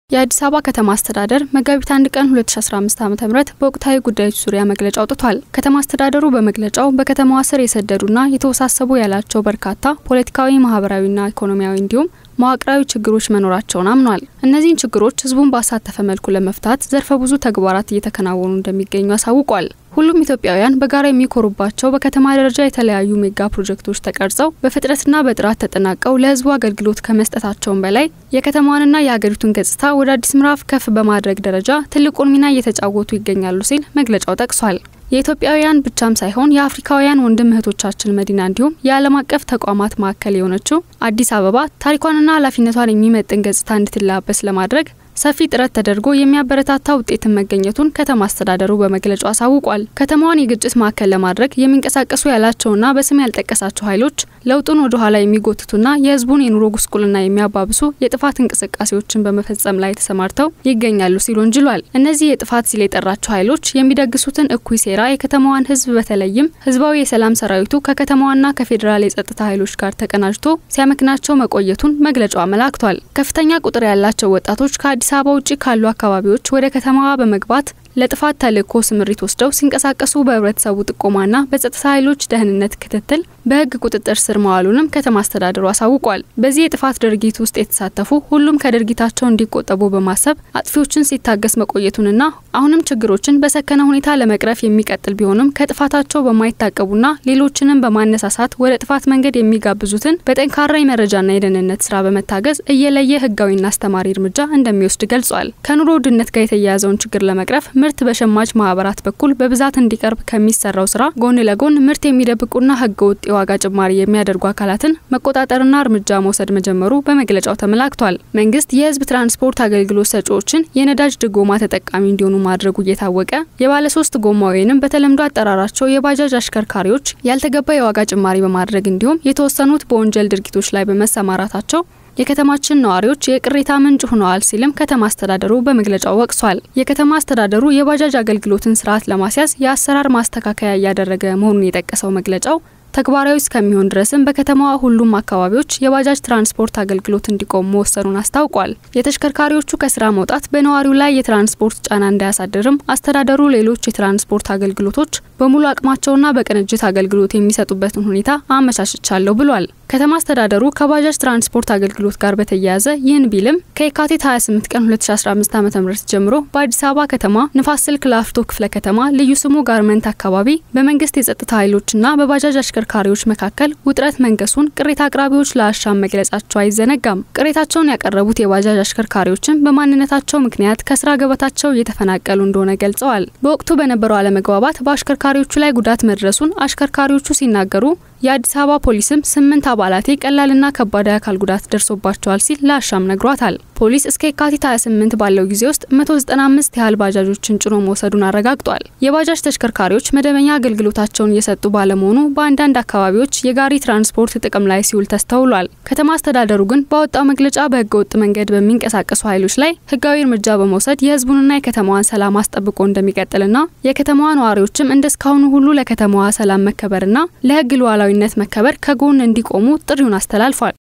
የአዲስ አበባ ከተማ አስተዳደር መጋቢት አንድ ቀን 2015 ዓ.ም በወቅታዊ ጉዳዮች ዙሪያ መግለጫ አውጥቷል። ከተማ አስተዳደሩ በመግለጫው በከተማዋ ስር የሰደዱና የተወሳሰቡ ያላቸው በርካታ ፖለቲካዊ፣ ማህበራዊና ኢኮኖሚያዊ እንዲሁም መዋቅራዊ ችግሮች መኖራቸውን አምኗል። እነዚህን ችግሮች ህዝቡን ባሳተፈ መልኩ ለመፍታት ዘርፈ ብዙ ተግባራት እየተከናወኑ እንደሚገኙ አሳውቋል። ሁሉም ኢትዮጵያውያን በጋራ የሚኮሩባቸው በከተማ ደረጃ የተለያዩ ሜጋ ፕሮጀክቶች ተቀርጸው በፍጥነትና በጥራት ተጠናቀው ለህዝቡ አገልግሎት ከመስጠታቸውም በላይ የከተማዋንና የሀገሪቱን ገጽታ ወደ አዲስ ምዕራፍ ከፍ በማድረግ ደረጃ ትልቁን ሚና እየተጫወቱ ይገኛሉ ሲል መግለጫው ጠቅሷል። የኢትዮጵያውያን ብቻም ሳይሆን የአፍሪካውያን ወንድም እህቶቻችን መዲና እንዲሁም የዓለም አቀፍ ተቋማት ማዕከል የሆነችው አዲስ አበባ ታሪኳንና ኃላፊነቷን የሚመጥን ገጽታ እንድትላበስ ለማድረግ ሰፊ ጥረት ተደርጎ የሚያበረታታ ውጤትን መገኘቱን ከተማ አስተዳደሩ በመግለጫው አሳውቋል። ከተማዋን የግጭት ማዕከል ለማድረግ የሚንቀሳቀሱ ያላቸውና በስም ያልጠቀሳቸው ኃይሎች ለውጡን ወደ ኋላ የሚጎትቱና የህዝቡን የኑሮ ጉስቁልና የሚያባብሱ የጥፋት እንቅስቃሴዎችን በመፈጸም ላይ ተሰማርተው ይገኛሉ ሲል ወንጅሏል። እነዚህ የጥፋት ሲል የጠራቸው ኃይሎች የሚደግሱትን እኩይ ሴራ የከተማዋን ህዝብ በተለይም ህዝባዊ የሰላም ሰራዊቱ ከከተማዋና ከፌዴራል የጸጥታ ኃይሎች ጋር ተቀናጅቶ ሲያመክናቸው መቆየቱን መግለጫው አመላክቷል። ከፍተኛ ቁጥር ያላቸው ወጣቶች ከአዲስ አዲስ አበባ ውጭ ካሉ አካባቢዎች ወደ ከተማዋ በመግባት ለጥፋት ተልእኮ ስምሪት ወስደው ሲንቀሳቀሱ በህብረተሰቡ ጥቆማና በጸጥታ ኃይሎች ደህንነት ክትትል በህግ ቁጥጥር ስር መዋሉንም ከተማ አስተዳደሩ አሳውቋል። በዚህ የጥፋት ድርጊት ውስጥ የተሳተፉ ሁሉም ከድርጊታቸው እንዲቆጠቡ በማሰብ አጥፊዎችን ሲታገስ መቆየቱንና አሁንም ችግሮችን በሰከነ ሁኔታ ለመቅረፍ የሚቀጥል ቢሆንም ከጥፋታቸው በማይታቀቡና ሌሎችንም በማነሳሳት ወደ ጥፋት መንገድ የሚጋብዙትን በጠንካራ የመረጃና የደህንነት ስራ በመታገዝ እየለየ ህጋዊና አስተማሪ እርምጃ እንደሚወስድ ገልጿል። ከኑሮ ውድነት ጋር የተያያዘውን ችግር ለመቅረፍ ምርት በሸማች ማህበራት በኩል በብዛት እንዲቀርብ ከሚሰራው ስራ ጎን ለጎን ምርት የሚደብቁና ህገ ወጥ የዋጋ ጭማሪ የሚያደርጉ አካላትን መቆጣጠርና እርምጃ መውሰድ መጀመሩ በመግለጫው ተመላክቷል። መንግስት የህዝብ ትራንስፖርት አገልግሎት ሰጪዎችን የነዳጅ ድጎማ ተጠቃሚ እንዲሆኑ ማድረጉ እየታወቀ የባለሶስት ጎማ ወይንም በተለምዶ አጠራራቸው የባጃጅ አሽከርካሪዎች ያልተገባ የዋጋ ጭማሪ በማድረግ እንዲሁም የተወሰኑት በወንጀል ድርጊቶች ላይ በመሰማራታቸው የከተማችን ነዋሪዎች የቅሬታ ምንጭ ሆነዋል ሲልም ከተማ አስተዳደሩ በመግለጫው ወቅሷል። የከተማ አስተዳደሩ የባጃጅ አገልግሎትን ስርዓት ለማስያዝ የአሰራር ማስተካከያ እያደረገ መሆኑን የጠቀሰው መግለጫው ተግባራዊ እስከሚሆን ድረስም በከተማዋ ሁሉም አካባቢዎች የባጃጅ ትራንስፖርት አገልግሎት እንዲቆም መወሰኑን አስታውቋል። የተሽከርካሪዎቹ ከስራ መውጣት በነዋሪው ላይ የትራንስፖርት ጫና እንዳያሳድርም አስተዳደሩ ሌሎች የትራንስፖርት አገልግሎቶች በሙሉ አቅማቸውና በቅንጅት አገልግሎት የሚሰጡበትን ሁኔታ አመቻችቻለሁ ብሏል። ከተማ አስተዳደሩ ከባጃጅ ትራንስፖርት አገልግሎት ጋር በተያያዘ ይህን ቢልም ከየካቲት 28 ቀን 2015 ዓ.ም ጀምሮ በአዲስ አበባ ከተማ ንፋስ ስልክ ላፍቶ ክፍለ ከተማ ልዩ ስሙ ጋርመንት አካባቢ በመንግስት የጸጥታ ኃይሎችና በባጃጅ አሽከርካሪዎች መካከል ውጥረት መንገሱን ቅሬታ አቅራቢዎች ለአሻም መግለጻቸው አይዘነጋም። ቅሬታቸውን ያቀረቡት የባጃጅ አሽከርካሪዎችን በማንነታቸው ምክንያት ከስራ ገበታቸው እየተፈናቀሉ እንደሆነ ገልጸዋል። በወቅቱ በነበረው አለመግባባት በአሽከርካሪዎቹ ላይ ጉዳት መድረሱን አሽከርካሪዎቹ ሲናገሩ የአዲስ አበባ ፖሊስም ስምንት አባላቴ ቀላልና ከባድ የአካል ጉዳት ደርሶባቸዋል ሲል ለአሻም ነግሯታል። ፖሊስ እስከ የካቲት 28 ባለው ጊዜ ውስጥ 195 ያህል ባጃጆችን ጭኖ መውሰዱን አረጋግጧል። የባጃጅ ተሽከርካሪዎች መደበኛ አገልግሎታቸውን እየሰጡ ባለመሆኑ በአንዳንድ አካባቢዎች የጋሪ ትራንስፖርት ጥቅም ላይ ሲውል ተስተውሏል። ከተማ አስተዳደሩ ግን ባወጣው መግለጫ በህገወጥ መንገድ በሚንቀሳቀሱ ኃይሎች ላይ ህጋዊ እርምጃ በመውሰድ የህዝቡንና የከተማዋን ሰላም አስጠብቆ እንደሚቀጥልና የከተማዋ ነዋሪዎችም እንደ እስካሁኑ ሁሉ ለከተማዋ ሰላም መከበርና ለህግ ሉዓላዊነት መከበር ከጎን እንዲቆሙ ጥሪውን አስተላልፏል።